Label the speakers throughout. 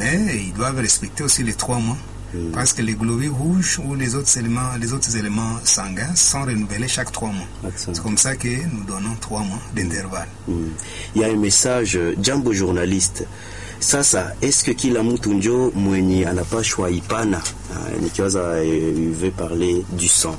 Speaker 1: mais ils doivent respecter aussi les trois mois. Parce que les globules rouges ou les autres éléments, les autres éléments sanguins sont renouvelés chaque trois mois.
Speaker 2: Excellent.
Speaker 1: C'est comme ça que nous donnons trois mois d'intervalle.
Speaker 2: Mm. Il y a un message jambo journaliste sasa eske kila mtu njo mwenye anapashwa ipana Ah, nikiwaza eh, il veut parler du sang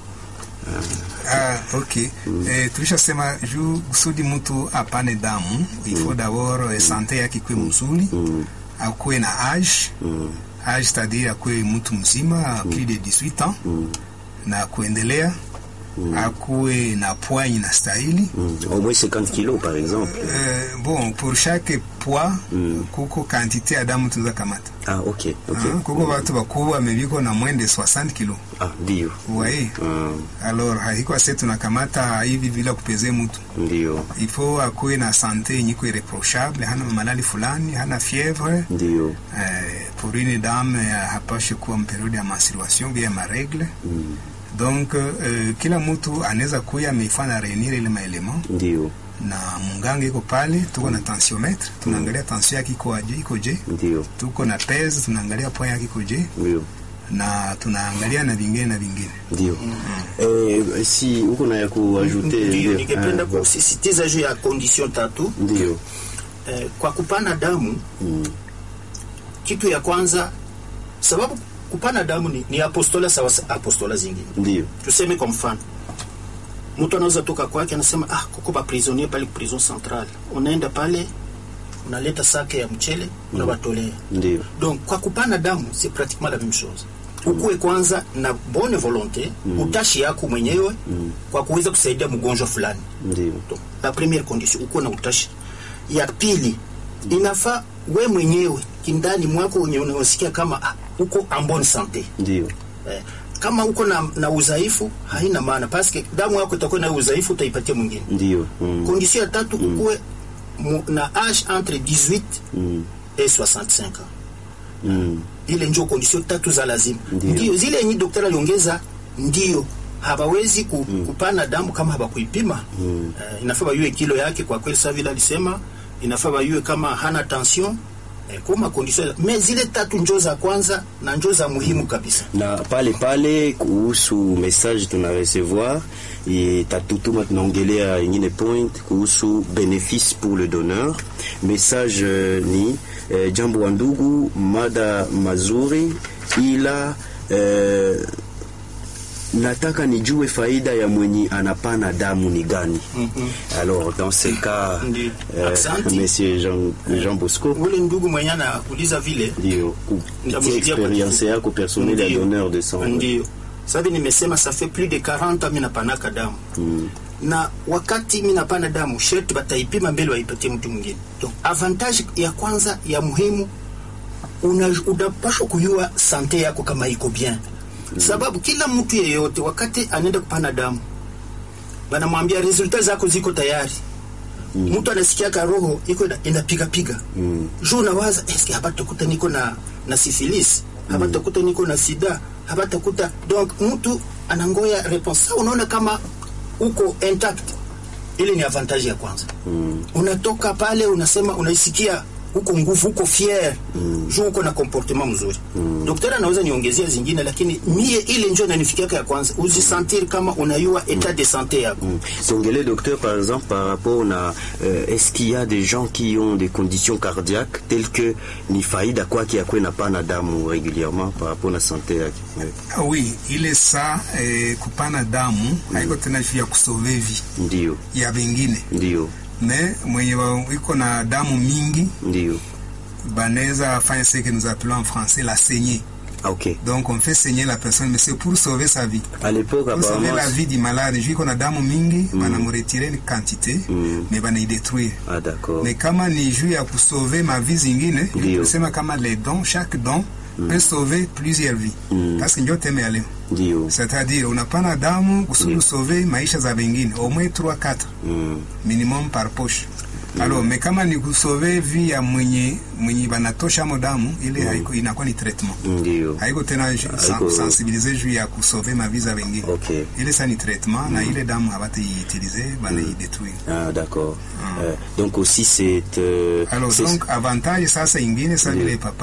Speaker 1: Ah, ok. Eh, tulishasema juu kusudi mtu apane damu il faut d'abord eh, sante yake ikuwe mzuri akuwe na age age c'est-à-dire akuwe mtu mzima plus de 18 ans na kuendelea akuwe na poids inastahili
Speaker 2: Mm. au moins 50 kilos par exemple
Speaker 1: Eh, bon pour chaque poids kuko quantité ya damu tunaweza kamata
Speaker 2: ah ok ok
Speaker 1: Ah, kuko watu bakubwa mebiko na mwende 60 kilo
Speaker 2: ah ndio
Speaker 1: waye
Speaker 2: Mm,
Speaker 1: alors haiko ase tunakamata hivi bila kupeze mtu
Speaker 2: ndio
Speaker 1: il faut akuwe na sante yenye iko irreprochable hana malali fulani hana fièvre
Speaker 2: ndio
Speaker 1: eh, pour une dame eh, hapashe kuwa mperiode ya menstruation bien ma règle
Speaker 2: Mm,
Speaker 1: donc eh, kila mtu anaweza kuya ameifanya reunir ile maelema
Speaker 2: ndio
Speaker 1: na munganga iko pale tuko na tensiometre tunaangalia tension yake iko aje iko je
Speaker 2: ndio
Speaker 1: tuko na pese tunaangalia point yake iko je
Speaker 2: ndio
Speaker 1: na tunaangalia na vingine na vingine
Speaker 2: ndio eh, si uko na ya kuajute
Speaker 3: Ndio, ningependa
Speaker 2: Ah,
Speaker 3: kusisitiza juu ya condition tatu
Speaker 2: ndio
Speaker 3: eh, kwa kupana damu
Speaker 2: Mm,
Speaker 3: kitu ya kwanza sababu kupana damu ni, ni apostola sawa sa- apostola zingine
Speaker 2: ndio
Speaker 3: tuseme kwa mfano mtu anaweza toka kwake anasema ah kuko ba prisonnier pale ku prison centrale unaenda pale unaleta sake ya mchele unabatolea
Speaker 2: ndio
Speaker 3: donc kwa kupana damu c'est pratiquement la même chose ukuwe kwanza na bonne volonté utashi yako mwenyewe kwa kuweza kusaidia mgonjwa fulani
Speaker 2: ndio
Speaker 3: Donc, la première condition ukuwe na utashi ya pili inafaa we mwenyewe kindani mwako wenye unasikia kama ah, uko en bonne santé
Speaker 2: ndio
Speaker 3: eh, kama uko na, na udhaifu haina maana paske damu yako itakuwa na udhaifu utaipatia mwingine
Speaker 2: ndio Mm,
Speaker 3: condition ya tatu ukuwe mu, na age entre 18
Speaker 2: mm,
Speaker 3: et 65 ans
Speaker 2: mm,
Speaker 3: ile ndio condition tatu za lazima
Speaker 2: Ndio.
Speaker 3: ndio zile yenye daktari aliongeza ndio hawawezi ku, kupana damu kama hawakuipima mm. uh, inafaa bayue kilo yake kwa kweli saa vile alisema inafaa bayue kama hana tension eh, kuma condition mais zile tatu njo za kwanza na njo za muhimu kabisa
Speaker 2: na pale pale kuhusu message tuna recevoir itatutuma tunaongelea ingine point kuhusu benefice pour le donneur message eh, ni eh, jambo wa ndugu mada mazuri ila eh, nataka nijue faida ya mwenye anapana damu ni gani alors dans ce cas
Speaker 3: Ndi-
Speaker 2: eh,
Speaker 3: Aksanti.
Speaker 2: monsieur Jean, Jean Bosco
Speaker 3: ule ndugu mwenye anauliza vile
Speaker 2: ndio kupitia
Speaker 3: Nitamshuhudia kwa
Speaker 2: experience
Speaker 3: kifupi.
Speaker 2: yako personnel ya
Speaker 3: Ndio.
Speaker 2: donneur de sang
Speaker 3: ndio sabi nimesema ça fait plus de 40 mi napanaka damu
Speaker 2: Mm.
Speaker 3: na wakati mi napana damu sherti bataipima mbele waipatie mtu mwingine donc avantage ya kwanza ya muhimu una- unapashwa kujua sante yako kama iko bien sababu kila mtu yeyote wakati anaenda kupana damu banamwambia resultat zako ziko tayari mtu anasikiaka roho iko ina- inapigapiga
Speaker 2: Mm.
Speaker 3: juu unawaza eske habatakuta niko na na syphilis habatakuta niko na sida habatakuta donc mtu anangoya réponse Sasa unaona kama uko intact ile ni avantage ya kwanza mm. unatoka pale unasema unaisikia uko nguvu uko fier mm. juu uko na comportement mzuri mm. daktari anaweza niongezea zingine lakini mie ile njo nanifikiaka ya kwanza uzisentir kama unayua etat de santé yako mm.
Speaker 2: Songele, docteur, par exemple, par rapport à euh, est-ce qu'il y a des gens qui ont des conditions cardiaques telles que ni faida kwake akwe na pana damu régulièrement par rapport na santé yake Ouais.
Speaker 1: Ah oui ile saa eh, kupana damu haiko tena juu ya kusove vi
Speaker 2: ndio
Speaker 1: ya vingine
Speaker 2: ndio
Speaker 1: me mwenye wa- iko na damu mingi
Speaker 2: ndio
Speaker 1: banaweza fanya ce que nous appelons en français la saignée
Speaker 2: Ah, ok
Speaker 1: donc on fait saigner la personne mais c'est pour sauver sa vie
Speaker 2: à l'époque
Speaker 1: pour sauver
Speaker 2: apparemment
Speaker 1: la vie du malade juu iko na damu mingi banamretire ni quantité
Speaker 2: Mm.
Speaker 1: mais banaidetruire
Speaker 2: ah d'accord
Speaker 1: mais kama ni juu ya kusauve mavi zingine
Speaker 2: Ndio.
Speaker 1: tusema kama les dons chaque don peut sauver plusieurs vies
Speaker 2: Mm.
Speaker 1: parce que ndio teme ya leo
Speaker 2: ndio
Speaker 1: c'est-à-dire unapana damu kusudi usauve maisha za wengine au moins 3 4
Speaker 2: mm.
Speaker 1: minimum par poche alors mais kama ni kusauve vie ya mwenye mwenye banatosha mo damu ile haiko inakuwa ni traitement
Speaker 2: ndio
Speaker 1: haiko tena ju-
Speaker 2: Haiko-
Speaker 1: sen- sensibiliser juu ya kusauve mavi za wengine
Speaker 2: ok
Speaker 1: ile sa ni traitement na ile damu habataitilize banaidetruire
Speaker 2: ah d'accord Euh, donc aussi c'est euh,
Speaker 1: alors
Speaker 2: c'est-
Speaker 1: donc avantage sasa ingine sa vile papa